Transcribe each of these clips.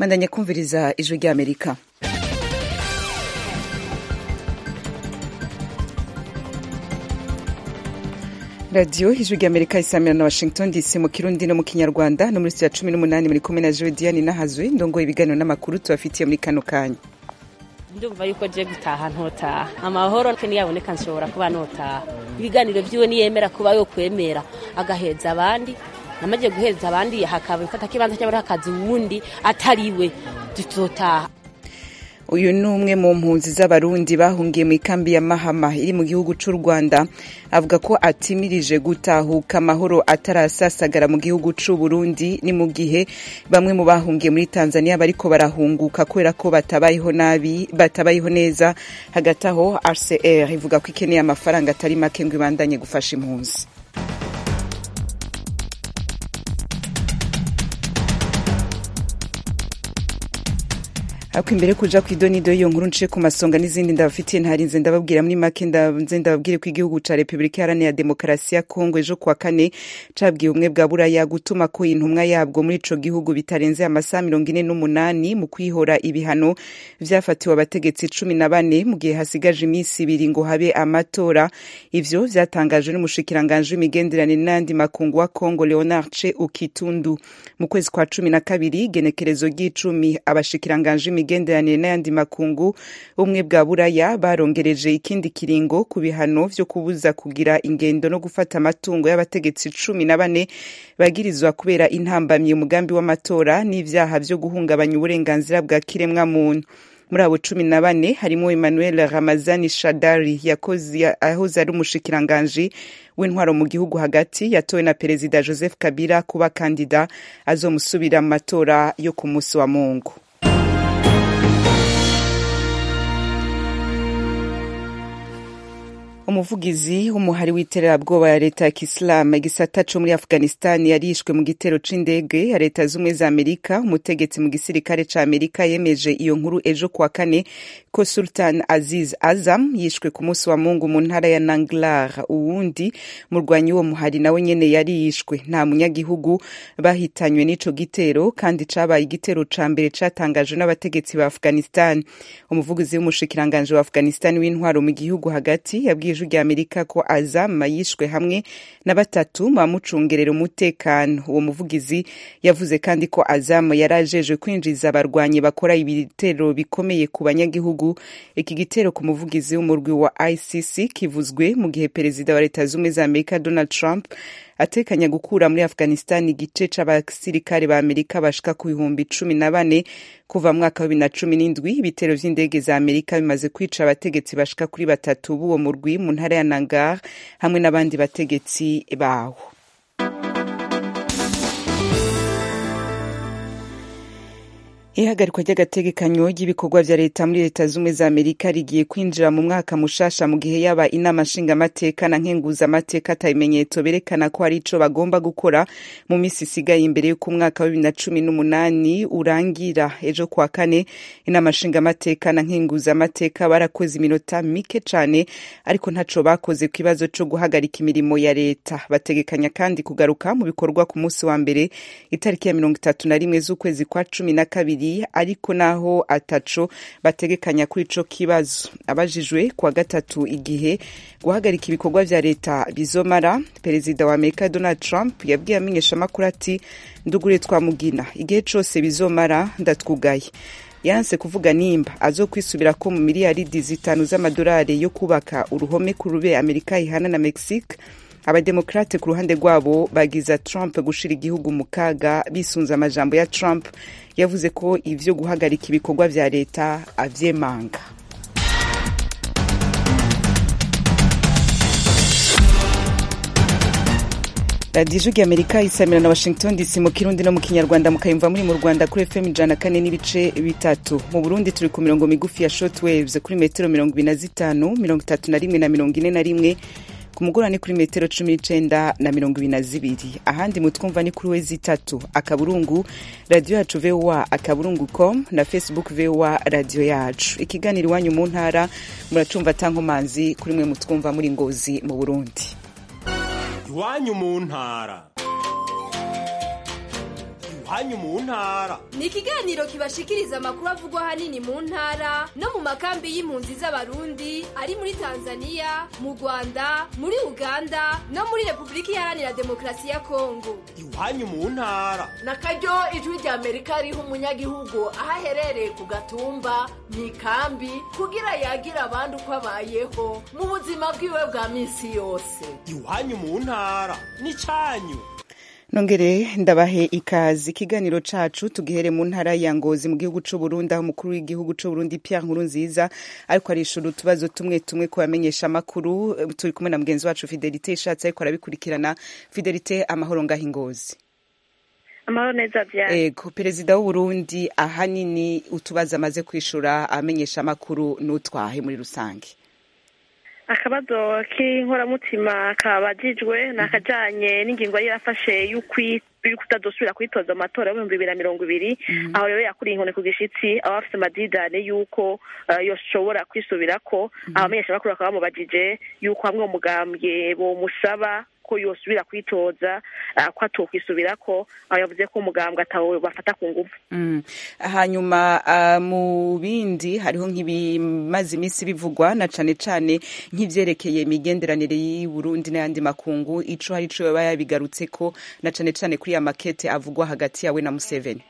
mandanya kumviriza ijwi ry'amerika radiyo ijwi ry'amerika isamira na washington dc mu kirundi no mu kinyarwanda no muri ya cumi n'umunani muri kumwe na jodiane nahazwe ndongoye ibiganiro n'amakuru tubafitiye muri kano kanya ndumva yuko je gutaha ntotaha amahoro niyaboneka nshobora kuba notaha ibiganiro vyiwe niyemera kuba yo kwemera agaheza abandi namaze guhereza abandi hakaba ifata kibanza cy'abari hakazi wundi atariwe tutotaha uyu ni umwe mu mpunzi z'abarundi bahungiye mu ikambi ya mahama iri mu gihugu cy'u rwanda avuga ko atimirije gutahuka amahoro atarasasagara mu gihugu cy'u burundi ni mu gihe bamwe mu bahungiye muri tanzania bariko barahunguka kubera ko batabayeho nabi batabayeho neza hagati aho rcr ivuga ko ikeneye amafaranga atari make ngo ibandanye gufasha impunzi ariko imbere kuja ku idonido y'iyo nkuru nce ku masonga n'izindi ndabafitiye ntarinze ndababwira muri make nze ndababwire ko igihugu ca repubulika iharanira demokarasi ya kongo ejo kuwa kane cabwiye ubumwe bwa buraya gutuma ko intumwa yabwo muri ico gihugu bitarenze amasaha mirongo ine n'umunani mu kwihora ibihano vyafatiwe abategetsi cumi na bane mu gihe hasigaje iminsi ibiri ngo habe amatora ivyo vyatangajwe n'umushikiranganji w'imigenderanire n'ayandi makungu wa kongo leonard ce ukitundu mu kwezi kwa cumi na kabiri genekerezo ry'icumi abashikiranganji imigenderanire n'ayandi makungu ubumwe bwa buraya barongereje ikindi kiringo ku bihano vyo kubuza kugira ingendo no gufata amatungo y'abategetsi cumi na bane bagirizwa kubera intambamyi umugambi w'amatora n'ivyaha vyo guhungabanya uburenganzira bwa kiremwa muntu muri abo cumi na bane harimo emmanuel ramazani shadari yakoze ahoze ari umushikiranganji w'intwaro mu gihugu hagati yatowe na perezida joseph kabila kuba kandida azomusubira mu matora yo ku munsi wa mungu umuvugizi w'umuhari w'iterabwoba ya leta ya kisilamu igisata co muri afghanistan yarishwe mu gitero c'indege ya leta z'ubumwe za amerika umutegetsi mu gisirikare ca amerika yemeje iyo nkuru ejo kuwa kane ko sultan aziz azam yishwe ku munsi wa mungu mu ntara ya nanglar uwundi murwanyi wo muhari nawe nyene yari yishwe nta munyagihugu bahitanywe n'ico gitero kandi cabaye igitero ca mbere catangajwe n'abategetsi ba afghanistan umuvugizi w'umushikiranganje wa afghanistan w'intwaro mu gihugu hagati yabwiye ijwi rya amerika ko azama yishwe hamwe na batatu bamucungerera umutekano uwo muvugizi yavuze kandi ko azamu yari ajejwe kwinjiza abarwanyi bakora ibitero bikomeye ku banyagihugu iki gitero ku muvugizi w'umurwi wa icc kivuzwe mu gihe perezida wa leta z'ubumwe za amerika donald trump atekanya gukura muri afghanistan igice c'abasirikare ba amerika bashika ku bihumbi cumi na bane kuva mwaka wa bibiri na cumi n'indwi ibitero vy'indege za amerika bimaze kwica abategetsi bashika kuri batatu b'uwo murwi mu ntara ya nangar hamwe n'abandi bategetsi bawo ihagarikwa ry'agategekanyo ry'ibikorwa vya leta muri leta z'ubumwe za amerika rigiye kwinjira mu mwaka mushasha mu gihe yaba inama nshingamateka na nkenguzamateka ata bimenyetso berekana ko hari ico bagomba gukora mu misi isigaye imbere y'uko umwaka wa bibiri na cumi n'umunani urangira ejo kwa kane inama nshingamateka na nkenguzamateka barakoze iminota mike cane ariko ntaco bakoze ku kibazo co guhagarika imirimo ya leta bategekanya kandi kugaruka mu bikorwa ku munsi wa mbere itariki ya mirongo itatu na rimwe z'ukwezi kwa cumi na kabiri ariko naho ataco bategekanya kuri ico kibazo abajijwe kuwa gatatu igihe guhagarika ibikorwa vya leta bizomara perezida wa amerika donald trump yabwiye amenyeshamakuru ati ndugure twamugina igihe cose bizomara ndatwugaye yanse kuvuga nimba azokwisubira ko mu miliyaridi zitanu z'amadolari yo kubaka uruhome ku rube amerika ihana na mexique abademokrate ku ruhande rwabo bagiza trump gushira igihugu mu kaga bisunze amajambo ya trump yavuze ko ivyo guhagarika ibikorwa vya leta avyemanga radiyo ijwi amerika isamira na washington dc mu kirundi no mu kinyarwanda mukayumva muri mu rwanda kuri fm ijana kane n'ibice bitatu mu burundi turi ku mirongo migufi ya short waves kuri metero mirongo ibiri na zitanu mirongo itatu na rimwe na mirongo ine na rimwe ku mugoroba ni kuri metero cumi n'icenda na mirongo ibiri na zibiri ahandi mutwumva ni kuri wezi itatu akaburungu radiyo yacu voa akaburungu com na facebook voa radiyo yacu ikiganiro iwanyu mu ntara muracumva tankomanzi kuri mwe mutwumva muri ngozi mu burundi iwanyu mu ntara iwanyu mu ntara ni ikiganiro kibashikiriza amakuru avugwa ahanini mu ntara no mu makambi y'impunzi z'abarundi ari muri tanzania mu rwanda muri uganda no muri repubulika iharanira demokarasi ya kongo iwanyu mu ntara na karyo ijwi rya amerika riha umunyagihugu aho aherereye ku gatumba mu ikambi kugira yagira abandi uko abayeho mu buzima bwiwe bwa minsi yose iwanyu mu ntara n'icyanyu nongere ndabahe ikazi ikiganiro cacu tugihere mu ntara ya ngozi mu gihugu c'u Burundi aho umukuru w'igihugu c'u Burundi Pierre Nkurunziza ariko arishura utubazo tumwe tumwe ku bamenyesha amakuru turi kumwe na mugenzi wacu Fidelite ishatse ariko arabikurikirana Fidelite amahoro ngaho ingozi amahoro neza vyane ego perezida w'u Burundi ahanini utubazo amaze kwishura amenyesha amakuru n'utwahe muri rusange akabazo k'inkoramutima kabajijwe ni akajanye n'ingingo yari yarafashe y'ukutazosubira kwitoza amatora y'ibihumbi bibiri na mirongo ibiri aho rero yakuriye inkoni ku gishitsi aba bafise amadidane y'uko yoshobora kwisubirako abamenyesha bakuru bakaba bamubajije y'uko hamwe mu mugambwe bomusaba ko yosubira kwitoza ko atokwisubirako aho yavuze ko umugambwe atawe bafata ku ngufu hanyuma mu bindi hariho nk'ibimaze iminsi bivugwa na cane cane nk'ivyerekeye imigenderanire y'Uburundi n'ayandi makungu ico hari ico yoba yabigarutseko na cane cane kuri ya makete avugwa hagati yawe na Museveni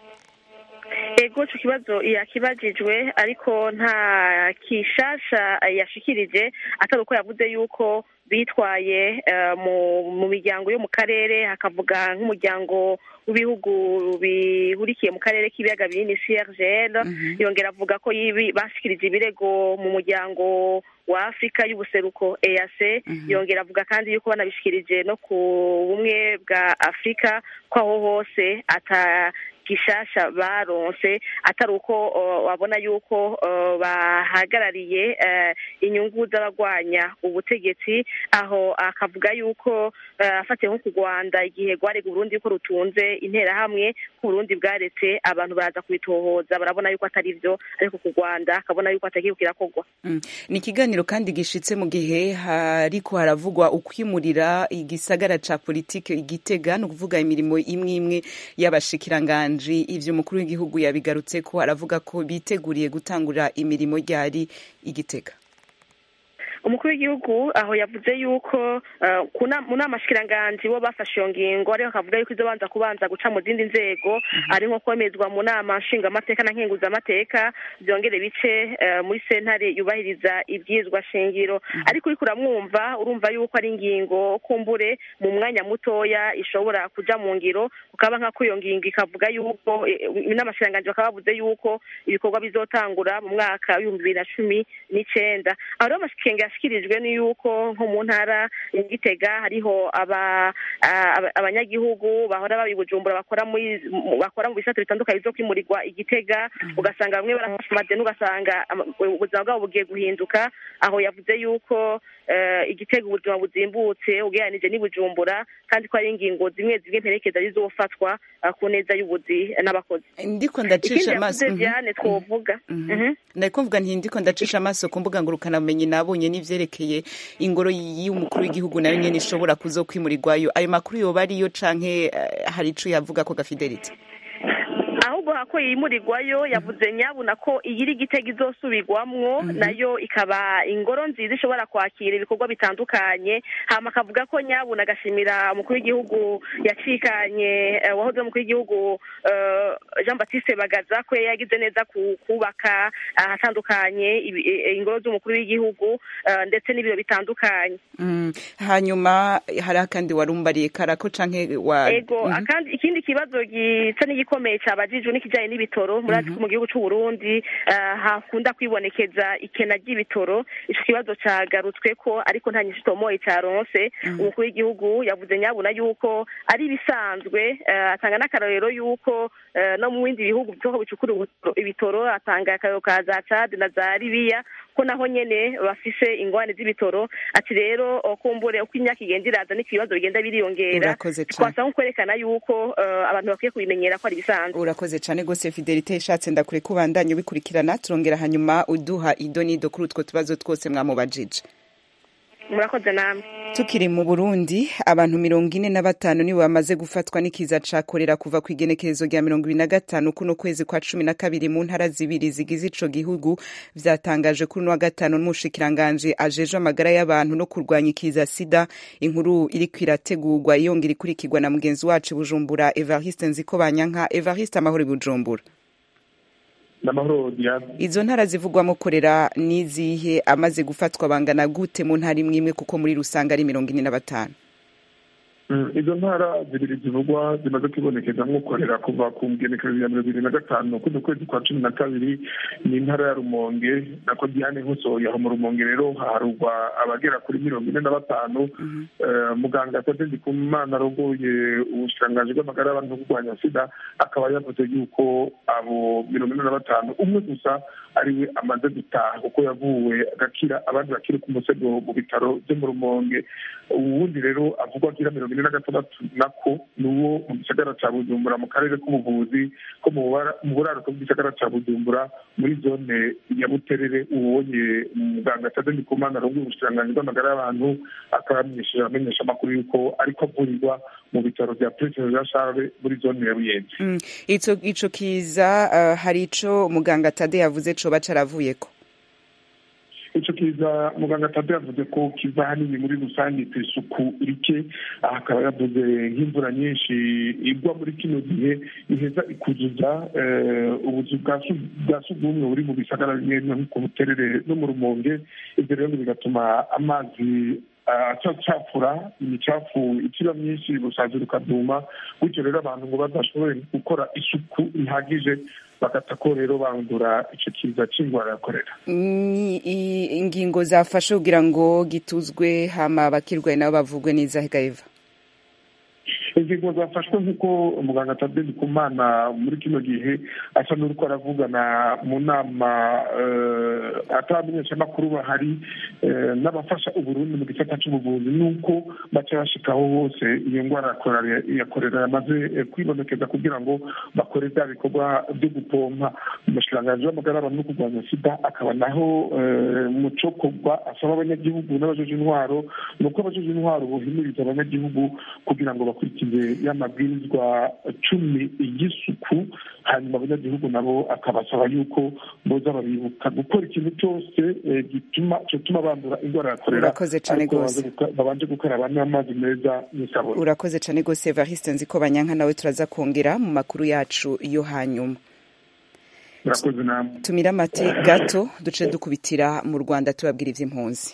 ego ico kibazo yakibajijwe ariko nta kishasha yashikirije atari uko yavuze yuko bitwaye mu miryango yo mu karere hakavuga nk'umuryango w'ibihugu bihurikiye mu karere k'ibiyaga binini crgl yongera avuga ko bashikirije ibirego mu muryango wa afurika y'ubuseruko eac yongera avuga kandi yuko banabishikirije no ku bumwe bwa afurika ko aho hose ata gishasha baronse atari uko wabona yuko bahagarariye inyungu z'abagwanya ubutegetsi aho akavuga yuko afatiye nko ku rwanda igihe rwarega uburundi yuko rutunze interahamwe ku burundi bwaretse abantu baraza kubitohoza barabona yuko atari byo ariko ku rwanda akabona yuko atagiye kirakorwa ni ikiganiro kandi gishitse mu gihe hariko haravugwa ukwimurira igisagara ca politike igitega ni ukuvuga imirimo imwe imwe y'abashikiranganji ivyo umukuru w'igihugu yabigarutse ko aravuga ko biteguriye gutangura imirimo ryari igitega umukuru w'igihugu aho yavuze yuko mu nama shikiranganji bo bafashe iyo ngingo ariko akavuga yuko izo banza kubanza guca mu zindi nzego ari nko kwemezwa mu nama nshingamateka na nkenguzamateka byongere bice muri sentare yubahiriza ibyizwa shingiro ariko uriko uramwumva urumva yuko ari ingingo kumbure mu mwanya mutoya ishobora kuja mu ngiro ukaba nk'ako iyo ngingo ikavuga yuko inama shikiranganji bakaba bavuze yuko ibikorwa bizotangura mu mwaka w'ibihumbi bibiri na cumi n'icenda aho rero amashikiranganji yashikirijwe ni yuko nko mu ntara ya gitega hariho abanyagihugu bahora baba i bujumbura bakora bakora mu bisate bitandukanye byo kwimurirwa igitega ugasanga bamwe barafashe amadeni ugasanga ubuzima bwabo bugiye guhinduka aho yavuze yuko igitega ubuzima buzimbutse ugereranije n'i bujumbura kandi ko hari ingingo zimwe zimwe mperekeza zizofatwa ku neza y'ubuzi n'abakozi ndiko ndacisha amaso vyane twovuga ndiko mvuga nti ndiko ndacisha amaso ku mbuga ngurukanabumenyi nabonye n'ivyerekeye ingoro y'umukuru w'igihugu nayo nyene ishobora kuzokwimurirwayo ayo makuru yoba ariyo canke hari ico yavuga ko gafidelite ahubwo hako yimurirwayo yavuze nyabuna ko iyiri igitego izosubirwamwo nayo ikaba ingoro nziza ishobora kwakira ibikorwa bitandukanye hama akavuga ko nyabuna agashimira umukuru w'igihugu yacikanye wahoze umukuru w'igihugu jean batiste bagaza ko yagize neza kubaka ahatandukanye ingoro z'umukuru w'igihugu ndetse n'ibiro bitandukanye hanyuma hari akandi warumbariye karako canke wa ego akandi ikindi kibazo gisa n'igikomeye cabajijwe n'ikijanye n'ibitoro murazi ko mu gihugu c'u Burundi hakunda kwibonekeza ikena ry'ibitoro ico kibazo cagarutswe ko ariko nta nyinshi tomoye caronse umukuru w'igihugu yavuze nyabuna yuko ari ibisanzwe atanga n'akarorero yuko no mu bindi bihugu vyoko bicukura ibitoro atanga akarorero ka za Chad na za Libya ko naho nyene bafise ingwane z'ibitoro ati rero kumbure uko imyaka igenda iraza n'ikibazo bigenda biriyongera twasa nko kwerekana yuko abantu bakwiye kubimenyera ko ari bisanzwe urakoze cane gose fidelite ishatse ndakure kubandanya ubikurikirana turongera hanyuma uduha idonido kuri utwo tubazo twose mwamubajije murakoze namwe tukiri mu burundi abantu mirongo ine na batanu nibo bamaze gufatwa n'ikiza ca korera kuva ku igenekerezo rya mirongo ibiri na gatanu kuno kwezi kwa cumi na kabiri mu ntara zibiri zigize ico gihugu vyatangaje kuri uno wa gatanu n'umushikiranganji ajejwe amagara y'abantu no kurwanya ikiza sida inkuru iriko irategurwa yongera ikurikirwa na mugenzi wacu i bujumbura evariste nziko banyanka evariste amahoro i bujumbura n'amahoro diane izo ntara zivugwamo korera n'izihe amaze gufatwa bangana gute mu ntara imwe imwe kuko muri rusange ari mirongo ine na batanu izo ntara zibiri zivugwa zimaze kwibonekeza nk'ukorera kuva ku ngenekerezo ya mirongo ibiri na gatanu kuno kwezi kwa cumi na kabiri ni intara ya rumonge nako diane nkusohoye aho mu rumonge rero haharugwa abagera kuri mirongo ine na batanu muganga tade ndikumana arongoye ubushikiranganji bw'amagara y'abantu no kurwanya sida akaba yavuze yuko abo mirongo ine na batanu umwe gusa ariwe amaze gutaha kuko yavuwe agakira abandi bakiri ku musego mu bitaro byo mu rumonge uwundi rero avugwa agira mirongo ine na gatandatu nako ni uwo mu gisagara ca bujumbura mu karere k'ubuvuzi ko mu buraruko bw'igisagara ca bujumbura muri zone ya buterere uwonye muganga tade ndikumana arongoye ubushikiranganji bw'amagara y'abantu akaba yamenyesheje abamenyesha amakuru yuko ariko avurirwa mu bitaro vya prince jean charles muri zone ya buyenzi ico ico kiza uh, hari ico muganga tade yavuze coba caravuyeko ico kiza muganga tade yavuze ko kiva hanini muri rusange ku isuku rike aha akaba yavuze nk'imvura nyinshi igwa muri kino gihe iheza ikuzuza ubuzu bwa sugumwe buri mu bisagara bimwe nko ku buterere no mu rumonge ibyo rero bigatuma amazi acacafura imicafu ikiba myinshi ubusazi rukaduma bityo rero abantu ngo badashobore gukora isuku ihagije bagata ko rero bandura icyo kiza cy'indwara ya korera ingingo zafashe kugira ngo gituzwe hama abakirwaye nabo bavugwe neza hegaiva ingingo zafashwe nk'uko muganga tadeni kumana muri kino gihe asa n'uriko aravugana mu nama atabamenyeshamakuru bahari n'abafasha uburundi mu gisata c'ubuvuzi n'uko baca bashikaho hose iyo ndwara ya korera yamaze kwibonekeza kugira ngo bakore bya bikorwa byo gupompa umushikiranganji w'amagara y'abantu no kurwanya sida akaba naho mu cokorwa asaba abanyagihugu n'abajeje intwaro ni uko abajeje intwaro bohimiriza abanyagihugu kugira ngo bakurikize y'amabwirizwa cumi y'isuku hanyuma abanyagihugu nabo akabasaba yuko boza babibuka gukora ikintu cyose gituma cyotuma bandura indwara ya korera urakoze cyane rwose babanje gukaraba n'amazi meza n'isabune urakoze cyane rwose evariste nzi ko banyanka nawe turaza kongera mu makuru yacu yo hanyuma murakoze namwe tumira amate gato duce dukubitira mu rwanda tubabwira iby'impunzi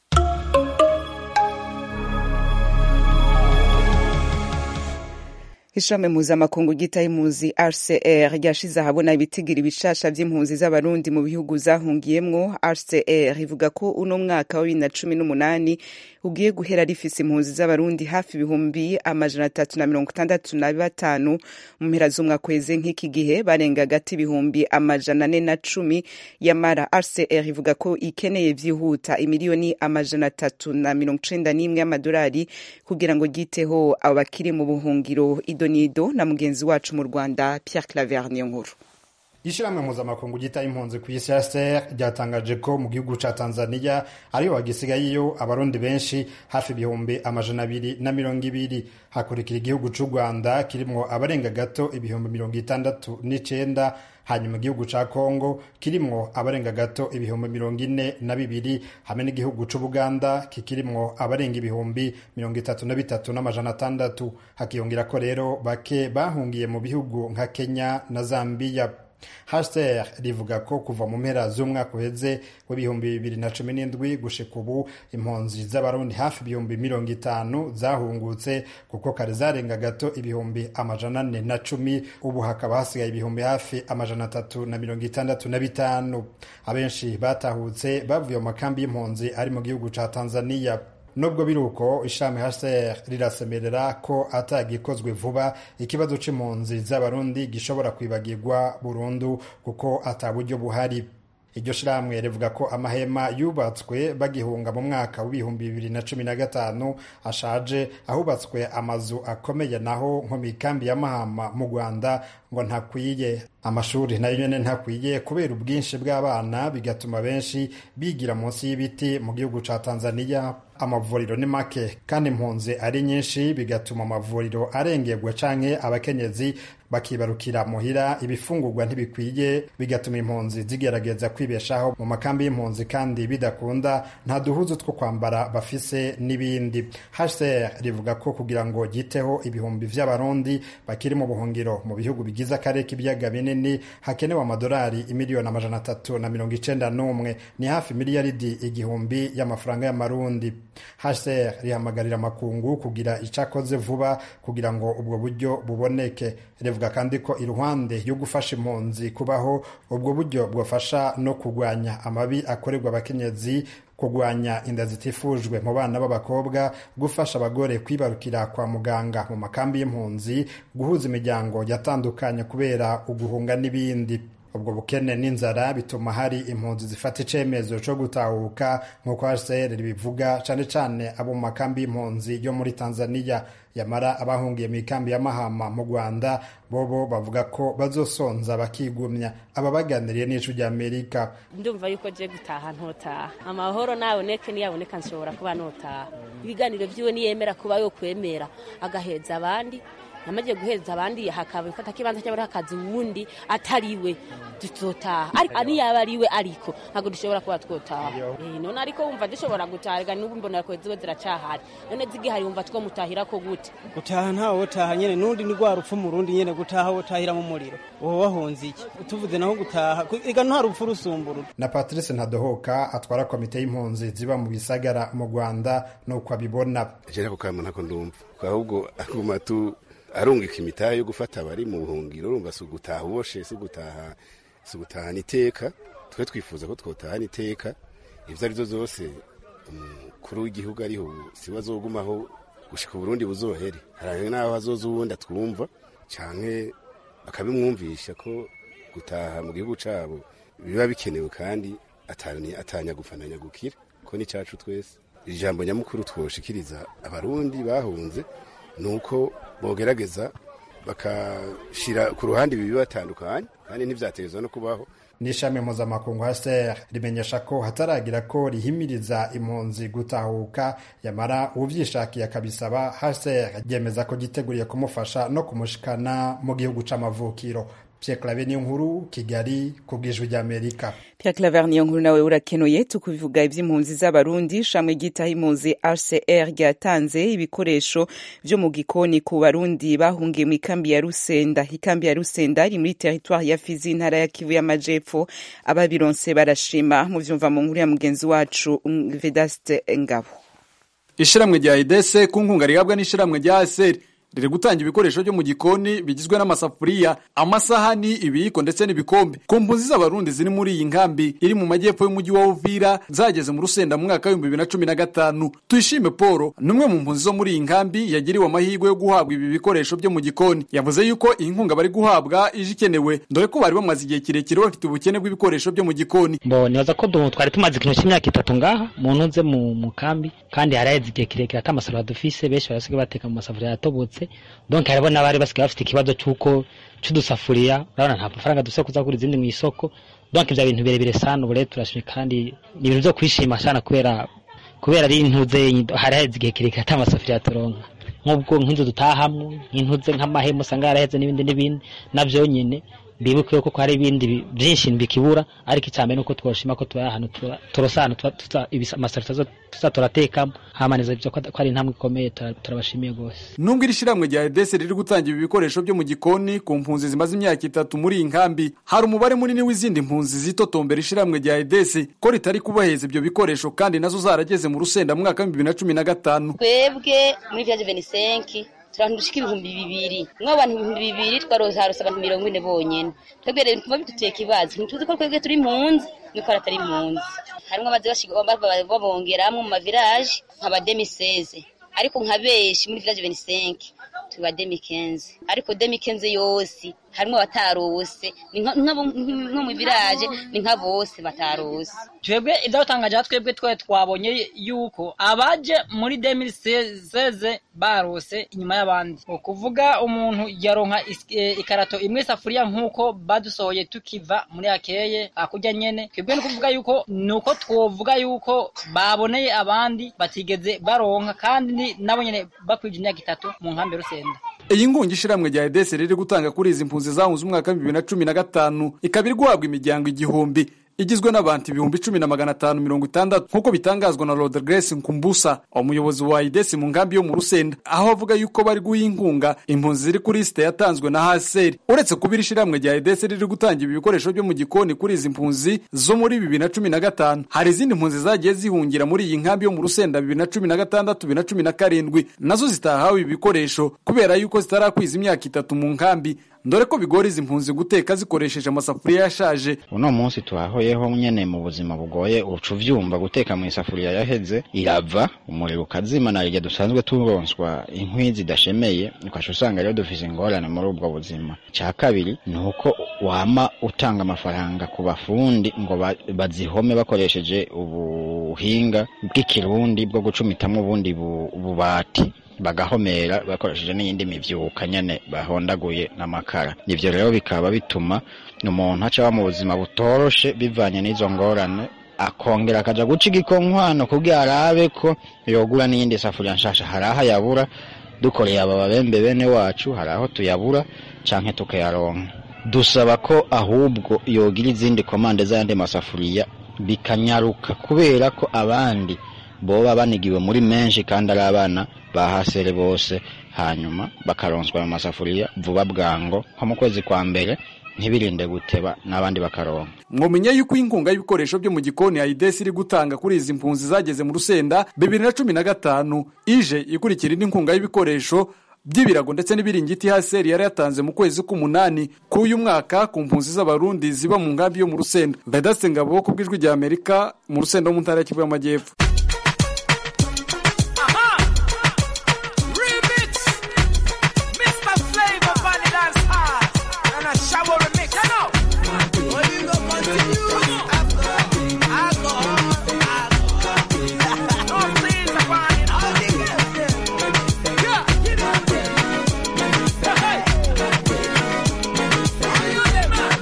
ishami mpuzamakungu ryitaho impunzi rcr ryashize ahabona ibitigiri bishasha vy'impunzi z'abarundi mu bihugu zahungiyemwo rcr ivuga ko uno mwaka wa bibiri na cumi n'umunani ugiye guhera rifise impunzi z'abarundi hafi ibihumbi amajana atatu na mirongo itandatu na batanu mu mpera z'umwaka weze nk'iki gihe barenga hagati ibihumbi amajana ane na cumi yamara rcr ivuga ko ikeneye vyihuta imiliyoni amajana atatu na mirongo icenda n'imwe y'amadolari kugira ngo ryiteho abo bakiri mu buhungiro idonido na mugenzi wacu mu rwanda pierre claver niyo nkuru ishyirahamwe mpuzamakungu ryitaye impunzi ku isi hcr ryatangaje ko mu gihugu ca tanzania ariho hagisigayeyo abarundi benshi hafi ibihumbi amajana abiri na mirongo ibiri hakurikira igihugu c'u rwanda kirimwo abarenga gato ibihumbi mirongo itandatu n'icenda hanyuma igihugu ca kongo kirimwo abarenga gato ibihumbi mirongo ine na bibiri hamwe n'igihugu c'ubuganda kikirimwo abarenga ibihumbi mirongo itatu na bitatu n'amajana atandatu hakiyongera ko rero bake bahungiye mu bihugu nka kenya na zambiya hcr rivuga ko kuva mu mpera z'umwaka uheze w'ibihumbi bibiri na cumi n'indwi gushika ubu impunzi z'abarundi hafi ibihumbi mirongo itanu zahungutse kuko kare zarenga gato ibihumbi amajana ane na cumi ubu hakaba hasigaye ibihumbi hafi amajana atatu na mirongo itandatu na bitanu abenshi batahutse bavuye mu makambi y'impunzi ari mu gihugu ca tanzania nubwo biri uko ishami hcr rirasemerera ko atagikozwe vuba ikibazo c'impunzi z'abarundi gishobora kwibagirwa burundu kuko ata buryo buhari iryo shirahamwe rivuga ko amahema yubatswe bagihunga mu mwaka w'ibihumbi bibiri na cumi na gatanu ashaje ahubatswe amazu akomeye naho nko mu ikambi ya mahama mu rwanda ngo ntakwiye amashuri nayo nyene ntakwiye kubera ubwinshi bw'abana bigatuma benshi bigira munsi y'ibiti mu gihugu ca tanzania amavuriro ni make kandi impunzi ari nyinshi bigatuma amavuriro arengerwa canke abakenyezi bakibarukira muhira ibifungurwa ntibikwiye bigatuma impunzi zigerageza kwibeshaho mu makambi y'impunzi kandi bidakunda nta duhuzu two kwambara bafise n'ibindi hcr rivuga ko kugira ngo ryiteho ibihumbi vy'abarundi bakiri mu buhungiro mu bihugu bigize akarere k'ibiyaga binini hakenewe amadolari imiliyoni amajana atatu na mirongo icenda n'umwe ni hafi miliyaridi igihumbi y'amafaranga y'amarundi hcr rihamagarira amakungu kugira icakoze vuba kugira ngo ubwo buryo buboneke rivuga kandi ko iruhande yo gufasha impunzi kubaho ubwo buryo bwafasha no kurwanya amabi akorerwa abakenyezi kurwanya inda zitifujwe mu bana b'abakobwa gufasha abagore kwibarukira kwa muganga mu makambi y'impunzi guhuza imiryango yatandukanye kubera uguhunga n'ibindi ubwo bukene n'inzara bituma hari impunzi zifata icemezo co gutahuka nk'uko hcr bivuga cane cane abo mu makambi y'impunzi yo muri tanzania yamara abahungiye mu ikambi ya mahama mu rwanda bobo bavuga ko bazosonza bakigumya aba baganiriye n'icu rya amerika ndumva yuko je gutaha ntotaha amahoro naboneke niyaboneka nshobora kuba notaha ibiganiro vyiwe niyemera kuba yo kwemera agaheza abandi namaze guheza abandi hakaba ifata kibanza cy'abari hakazi uwundi atariwe dutotaha ariko niyaba ariwe ariko ntabwo dushobora kuba twotaha Eh, none ariko wumva dushobora gutaha rega n'ubu mbona ko ziba ziracahari none zigihari wumva two mutahira ko gute gutaha ntawe wotaha nyene nundi ni rwa rupfu mu rundi nyene gutaha wotahira mu muriro wowe wahunze iki tuvuze naho gutaha ku- ega nta rupfu rusumbura na patrice ntadohoka atwara komite y'impunzi ziba mu bisagara mu rwanda nuko abibona jera ako kama ntako ndumva ahubwo aguma tu arungika imitahe yo gufata abari mu buhungiro urumva si ugutaha uboshe si ugutaha si ugutahana iteka twe twifuza ko twotahana iteka ibyo ari byo zose umukuru w'igihugu ariho si we azogumaho gushika uburundi buzohere hari n'aho hazoza uwundi atwumva canke bakabimwumvisha ko gutaha mu gihugu cabo biba bikenewe kandi atani- atanyagupfananya gukira ko ni cacu twese ijambo nyamukuru twoshikiriza abarundi bahunze ni uko bogerageza bakashira ku ruhande ibi bibatandukanye kandi ntivyatezwa no kubaho n'ishami mpuzamakungu hcr rimenyesha ko hataragira ko rihimiriza impunzi gutahuka yamara uvyishakiye akabisaba hcr ryemeza ko giteguriye kumufasha no kumushikana mu gihugu c'amavukiro pierre clave niyo nkuru kigali ku bw'ijwi ry'amerika Pierre Claver niyo nkuru nawe urakenuye tukubivuga ivy'impunzi z'abarundi shamwe ryitaho impunzi RCR ryatanze ibikoresho vyo mu gikoni ku barundi bahungiye mu ikambi ya Rusenda ikambi ya Rusenda iri muri territoire ya Fizi intara ya Kivu y'amajepfo ababironse barashima mu vyumva mu nkuru ya mugenzi wacu um, Vedaste Ngabo ishiramwe rya idese ku nkunga rihabwa n'ishiramwe rya aseri riri gutanga ibikoresho byo mu gikoni bigizwe n'amasafuriya amasahani ibiyiko ndetse n'ibikombe ku mpunzi z'abarundi ziri muri iyi nkambi iri mu majyepfo y'umujyi wa uvira zageze mu rusenda mu mwaka w'ibihumbi bibiri na cumi na gatanu tuyishime paul ni umwe mu mpunzi zo muri iyi nkambi yagiriwe amahirwe yo guhabwa ibi bikoresho byo mu gikoni yavuze yuko iyi nkunga bari guhabwa ije ikenewe dore ko bari bamaze igihe kirekire bafite ubukene bw'ibikoresho byo mu gikoni bo nibaza ko du- twari tumaze ikintu cy'imyaka itatu ngaha mu ntuze mu mu kambi kandi haraheze igihe kirekire ata masafuriya dufise benshi barasigaye bateka mu masafuriya yatobotse donc hariho n'abari basigaye bafite ikibazo cy'uko c'udusafuriya urabona nta mafaranga dufise yo kuza kugura izindi mu isoko donc ivyo bintu birebire sana ubu rero turashimye kandi ni ibintu vyo kwishima sana kubera kubera ari intuze haraheze igihe kirekire ata masafuriya turonka nk'ubwo nk'inzu dutahamwo nk'intuze nk'amahema usanga yaraheze n'ibindi n'ibindi navyo nyene bibuke ko hari ibindi bi- byinshi bikibura ariko icyambere nuko twoshima ko tuba ahantu tura- turosa ahantu tuba- tuza ibisa- amasafuriya tuza turatekamo hamaneza ibyo ko ko ari intambwe ikomeye tura- turabashimiye rwose nubwo iri shyirahamwe rya edese riri gutanga ibi bikoresho byo mu gikoni ku mpunzi zimaze imyaka itatu muri iyi nkambi hari umubare munini w'izindi mpunzi zitotombera ishyirahamwe rya edese ko ritari kubaheza ibyo bikoresho kandi nazo zarageze mu rusenda mu mwaka w'ibihumbi bibiri na cumi na gatanu twebwe muri village venisenki turi abantu dushika ibihumbi bibiri mwe abantu ibihumbi bibiri twarose abantu mirongo ine bonyene twebwe rero ntituba biduteye ikibazo ntituzi ko twebwe turi impunzi nuko atari impunzi harimwo abazi bashiga- ba- ba- babongeramwo mu mavilaje nka ba demiseze ariko nka benshi muri village venisenki tuba demikenze ariko demikenze yose harimo abatarose ni nka- nka- nko mu village ni nka bose batarose twebwe ibyatangaje aha twebwe twe twabonye yuko abaje muri 2016 barose inyuma y'abandi ni ukuvuga umuntu yaronka is- eh, ikarato imwe safuriya nk'uko badusohoye tukiva muri akeye hakurya nyene twebwe ni ukuvuga yuko ni uko twovuga yuko baboneye abandi batigeze baronka kandi ni- nabo nyene bakwije imyaka itatu mu nkambi ya rusenda iyi ngungi ishiramwe rya edese riri gutanga kuri izi mpunzi zahunze umwaka w'ibihumbi bibiri na cumi na gatanu ikaba iri guhabwa imiryango igihumbi igizwe n'abantu ibihumbi cumi na magana atanu mirongo itandatu nk'uko bitangazwa na Lord Grace Nkumbusa umuyobozi wa idesi mu nkambi yo mu Rusenda aho avuga yuko bari guha inkunga impunzi ziri kuri lisite yatanzwe na haseri uretse kuba iri shyirahamwe rya idesi riri gutanga ibi bikoresho byo mu gikoni kuri izi mpunzi zo muri bibiri na cumi na gatanu hari izindi mpunzi zagiye zihungira muri iyi nkambi yo mu Rusenda bibiri na cumi na gatandatu bibiri na cumi na karindwi nazo zitahawe ibi bikoresho kubera yuko zitarakwiza imyaka itatu mu nkambi dore ko bigora izi mpunzi guteka zikoresheje amasafuriya yashaje uno munsi twahoyeho nyene mu buzima bugoye uca uvyumva guteka mu isafuriya yaheze irava umuriro ukazima na rya dusanzwe turonswa inkwi zidashemeye ukaca usanga rero dufise ingorane muri ubwo buzima ca kabiri ni uko wama utanga amafaranga ku bafundi ngo ba- bazihome bakoresheje ubuhinga bw'ikirundi bwo gucumitamwo ubundi bu- bubati bagahomera bakoresheje n'iyindi mivyuka nyene bahondaguye n'amakara ivyo rero bikaba bituma umuntu aca mu buzima butoroshe bivanye n'izo ngorane akongera akaja guca igikonkwano kugira arabe ko yogura n'iyindi safuriya nshasha hari aho ayabura dukoreye aba babembe bene wacu hari aho tuyabura canke tukayaronka dusaba ko ahubwo yogira izindi komande z'ayandi masafuriya bikanyaruka kubera ko abandi boba banigiwe muri menshi kandi ari abana bahasere bose hanyuma bakaronswa ayo masafuriya vuba bwango nko mu kwezi kwa mbere ntibirinde guteba n'abandi bakaronka mwomenya yuko inkunga y'ibikoresho byo mu gikoni ayidesi iri gutanga kuri izi mpunzi zageze mu rusenda bibiri na cumi na gatanu ije ikurikira indi nkunga y'ibikoresho by'ibirago ndetse n'ibiringiti haseri yari yatanze mu kwezi k'umunani k'uyu mwaka ku mpunzi z'abarundi ziba mu nkambi yo mu rusenda vedaste ngabo ku bw'ijwi rya amerika mu rusenda wo mu ntara ya kivu y'amajyepfo Remix, Mr. Flavor Bunny Dance Hard, and a shower remix. You know. Well, you go continue. Alcohol, alcohol, alcohol. No please, Bunny. Yeah, give it up there. Hey, hey. Are you there, man?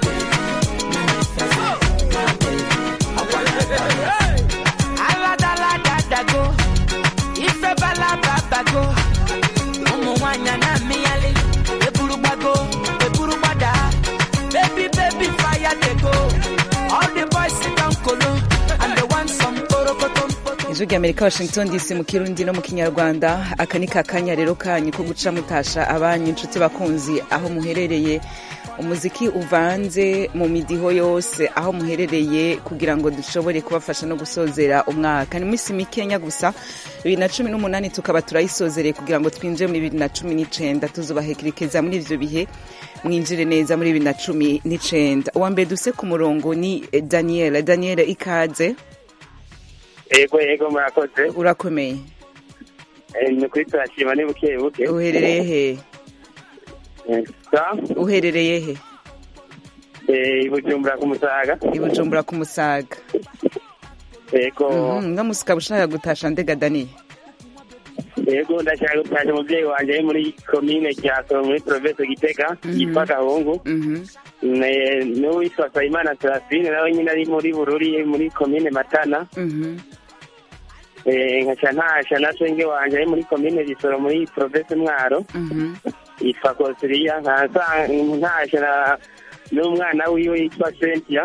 So. Hey. aladaladago ife balababago ụmụ nwanyị na-amịghalị eburugbago eburugbada baby baby fire dey go all the boys sit down kolo and they want some korokotom ijwi rya amerika washington dc mu kirundi no mu kinyarwanda aka ni kakanya rero kanyu ko guca mutasha abanyu inshuti bakunzi aho muherereye umuziki uvanze mu midiho yose aho muherereye kugira ngo dushobore kubafasha no gusozera umwaka ni minsi mikenya gusa bibiri na cumi n'umunani tukaba turayisozereye kugira ngo twinjire muri bibiri na cumi n'icenda tuzubahekerekeza muri ivyo bihe mwinjire neza muri bibiri na cumi n'icenda uwa mbere duse ku murongo ni eh, daniel daniel ikaze ego ego murakoze urakomeye Eh, ni ukuri turashima ni buke buke uherereye he Eh, sa uherereye he eh, i bujumbura ku musaga i bujumbura ku musaga ego Mhm, no musikaba ushaka gutasha ndega daniel ego ndashaka gutasha umubyeyi wanjye ari muri komine cyaso muri province gitega yitwa gahungu Ne- n'uwitwa sayimana serafine nawe nyine ari muri bururi muri komine matana Eh, nkaca ntasha na senge wanje ari muri komine bisoro muri province mwaro yitwa kosiriya nkaza ntasha na- n'umwana wiwe yitwa sentia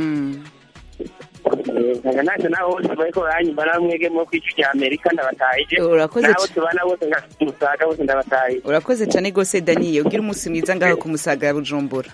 nkaca ntasha nabo bose bariko baranyumva namwege mo kwicu cya amerika ndabatahije Urakoze nabo c- tubana bose ngamusaga bose ndabatahije urakoze cyane rwose daniel ugira umunsi mwiza ngaho ku musaga ya bujumbura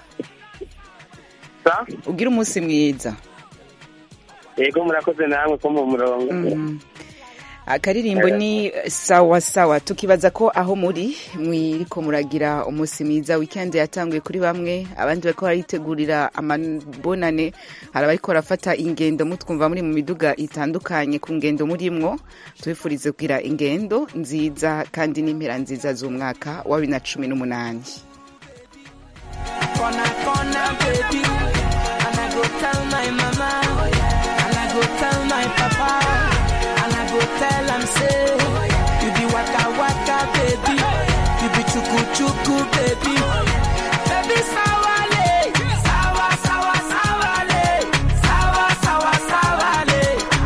ugira umunsi mwiza yego murakoze namwe ko mu murongo Mhm. akaririmbo ni sawa sawa tukibaza ko aho muri mwiriko muragira umunsi mwiza weekend yatanguye kuri bamwe abandi bariko baritegurira amabonane hari abariko barafata ingendo mutwumva muri mu miduga itandukanye ku ngendo murimwo tubifurize kugira ingendo nziza kandi n'impera nziza z'umwaka wa bibiri na cumi n'umunani corner, corner, baby. And I go tell my mama, and I go tell my papa, and I go tell them say, you be waka waka, baby. You be chuku chuku, baby. Baby sawale, sawa sawa sawale, sawa sawa sawale.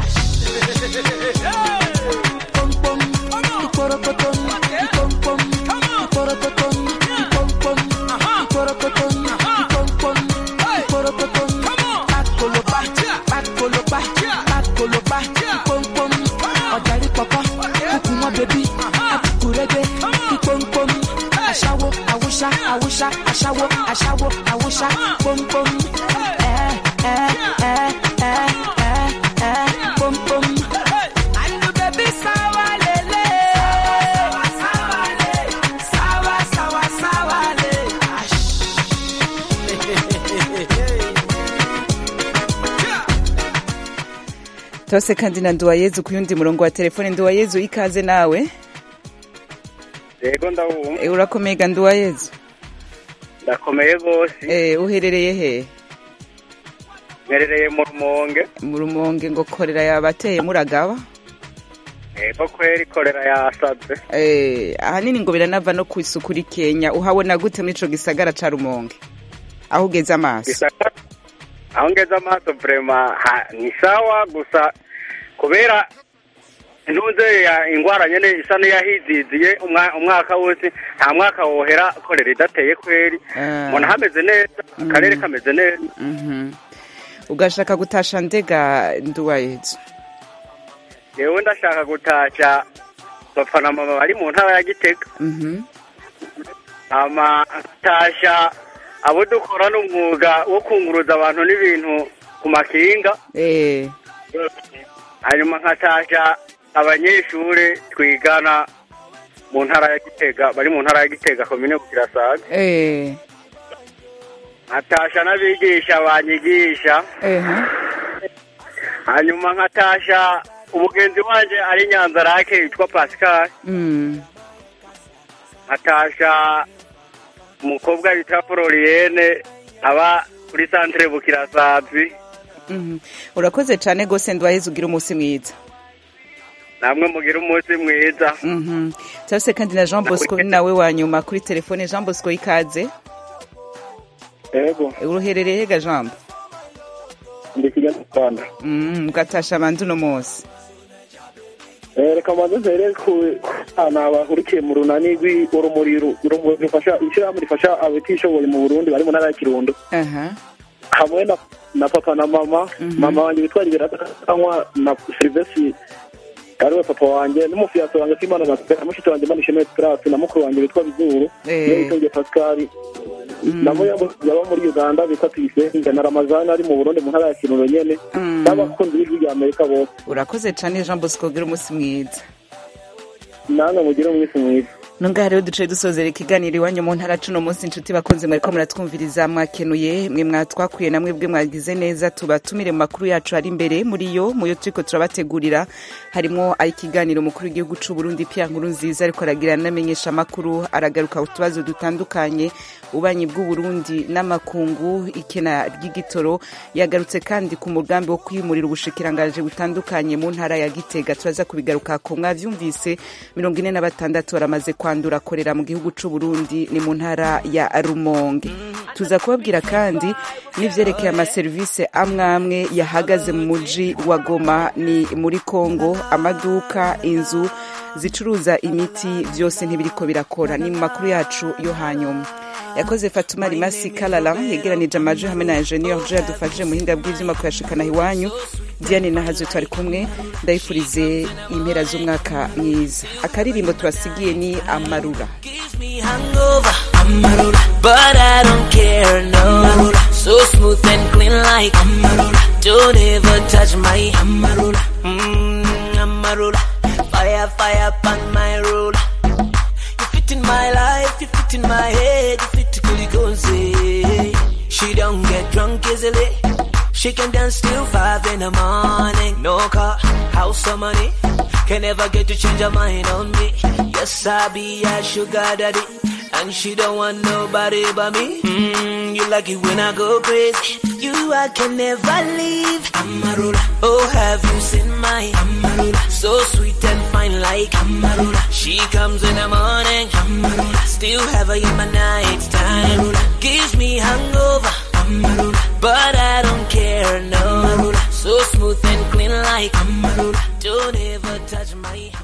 Pom pom, ikorokotom, ikom pom, ikorokotom, ikom pom, ikorokotom, ikom pom, ikorokotom. Pakoloba, pakoloba, pakoloba, ikom pom. Ọ̀jàrí pọ̀pọ̀, kúkú mọ́ bèbí, akukurege, ikom pom. Aṣáwo, àwùṣá, àwùṣá, aṣáwo, aṣáwo, àwùṣá, pom pom. Ẹ ẹ ẹ ẹ ẹ ẹ pom pom. Andu baby sawa lele. Sawa le. Sawa sawa sawa le. tose kandi na nduwayezu ku yundi murongo wa telefone nduwayezu ikaze nawe yego ndabumva e, urakomega nduwayezu ndakomeye rwose e, uherereye he mperereye mu rumonge mu rumonge ngo korera yabateye muragaba yego kweri korera yasaze e, ahanini ngo biranava no ku isuku rikenya uhabona gute muri ico gisagara ca rumonge aho ugeze amaso Gisagara- aho ngeze amaso vrema ha- ni sawa gusa kubera ntuze ya ingwara nyene isa n'iyahiziziye umwa- umwaka wose nta mwaka wohera korera idateye kweri Ah. mbona hameze neza akarere kameze neza Mhm. ugashaka gutasha ndega nduwayezu yewe ndashaka gutasha papa na mama bari mu ntara ya gitega Mhm. hama tasha abo dukorana umwuga wo kunguruza abantu n'ibintu ku makinga Eh, hanyuma nkatasha abanyeshure twigana mu ntara ya gitega bari mu ntara ya gitega komine bukirasaga eh, nkatasha n'abigisha banyigisha ehe. hanyuma nkatasha umugenzi wanje ari nyanza rake yitwa pascal Mm. nkatasha umukobwa bita florienne aba kuri santere bukirasazi Mhm. urakoze cyane rwose nduwayezu ugira umunsi mwiza namwe mugira umunsi mwiza Mhm. cyose kandi na jean bosco ni nawe wa nyuma kuri telefone jean bosco ikaze yego uruherereye hega jambo ndi kigali mu rwanda Mm, ugatasha abandi uno munsi Eh, reka mbanze mpere ku bana bahurikiye mu runani rw'urumuri ru- urumuri rufasha ishyirahamwe rifasha abatishoboye mu burundi bari mu ntara ya kirundo aha hamwe na, na papa na mama mama wanjye witwa liberatanywa na silvesi ariwe papa wanjye n'umufiyaso wanjye kwimana na mushiki wanjye manishemeye esperance na mukuru wanjye witwa bizuru Eh. niyo witonge pascal nabo yabo- yaba muri uganda bitwa tuyisenge na ramazani ari mu burundi mu ntara ya kirundo nyene Mm. n'abakunzi b'ijwi rya amerika bose urakoze cyane jean bosco ugira umunsi mwiza namwe mugire umunsi mwiza nungaha rero duce dusozera ikiganiro iwanyu mu ntara cuno munsi inshuti bakunze mwariko muratwumviriza mwakenuye mwe mwatwakuye namwe bwe mwagize neza tubatumire mu makuru yacu ari imbere muri yo mu yo turiko turabategurira harimo ikiganiro umukuru w'igihugu c'u Burundi Pierre Nkurunziza ariko aragira n'amenyesha amakuru aragaruka ku tubazo dutandukanye ubanyi bw'u Burundi n'amakungu ikena ry'igitoro yagarutse kandi ku mugambi wo kwimurira ubushikiranganje butandukanye mu ntara ya Gitega turaza kubigaruka ko mwavyumvise mirongo ine na batandatu baramaze kwandura korera mu gihugu c'u Burundi ni mu ntara ya Rumonge tuza kubabwira kandi n'ivyerekeye amaserivisi amwe amwe yahagaze mu muji wa Goma ni muri Kongo amaduka inzu zicuruza imiti byose ntibiriko birakora ni mu makuru yacu yo hanyuma yakoze fatuma rimasi kalala yegeranije amajwi hamwe na ingenieur jo yadufashije muhinga bw'ivyuma kuyashikana iwanyu diane nahazo twari kumwe ndayifurize impera z'umwaka mwiza akaririmbo tubasigiye ni amarura me hangover. Amarula. But I don't care, no. Amarula. So smooth and clean like Amarula. Don't ever touch my Amarula. Mm, Amarula. fire, fire upon my roll. You fit in my life, you fit in my head, you fit Kulikonse. She don't get drunk easily. She can dance till five in the morning. No car, house or money. Can never get to change her mind on me. Yes, I be a sugar daddy. And she don't want nobody but me. Mm, you like it when I go crazy. You I can never leave. Amarula. Oh, have you seen my Amarula? So sweet and fine like Amarula. She comes in the morning. Amarula. Still have her in my night time. Amarula. Gives me hangover. Amarula. But I don't care, no. Amarula. So smooth and clean like Amarula. Don't ever touch my